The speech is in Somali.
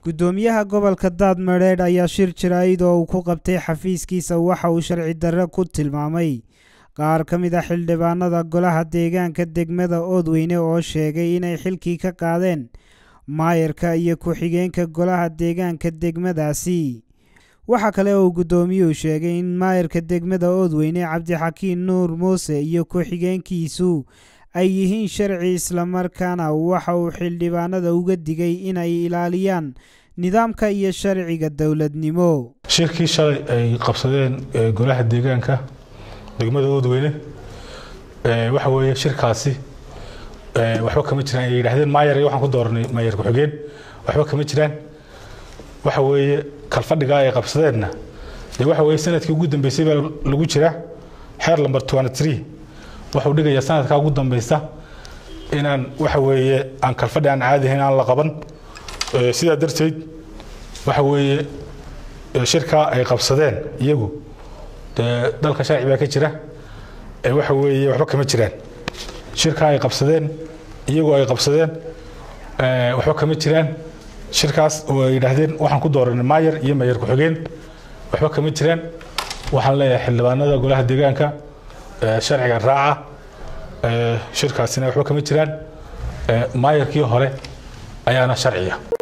guddoomiyaha gobolka daadmadheedh ayaa shir jaraa'id oo uu ku qabtay xafiiskiisa waxa uu sharci darre ku tilmaamay qaar ka mid a xildhibaanada golaha deegaanka degmada oodweyne oo sheegay inay xilkii ka qaadeen maayarka iyo ku-xigeenka golaha deegaanka degmadaasi waxaa kale oo guddoomiyuhu sheegay in maayarka degmada oodweyne cabdixakiin nuur muuse iyo ku-xigeenkiisu ay yihiin sharci islamarkaana waxa uu xildhibaanada uga digay inay ilaaliyaan nidaamka iyo sharciga dowladnimo shirkii shalay ay qabsadeen golaha deegaanka degmada oodweyne waxa weeye shirkaasi waxba kama jiraan ay yidhaahdeen maayar iyo waxaan ku dooranay maayar ku-xigeen waxba kama jiraan waxa weeye kalfadhigaa ay qabsadeenna dee waxa weeye sanadkii ugu dambeysay baa lagu jiraa xeer lamber twenty three wuxuu dhigayaa sanadkaa ugu dambeysa inaan waxa weeye aan kalfadhi aan caadi ahayn aan la qaban sidaa darteed waxa weeye shirkaa ay qabsadeen iyagu dee dalka sharci baa ka jira waxa weeye waxba kama jiraan shirkaa ay qabsadeen iyagu ay qabsadeen waxba kama jiraan shirkaas oo ay yidhaahdeen waxaan ku dooranay maayar iyo maayar ku-xigeen waxba kama jiraan waxaan leeyahay xildhibaanada golaha deegaanka sharciga raaca shirkaasina waxba kama jiraan maayarkii hore ayaana sharciya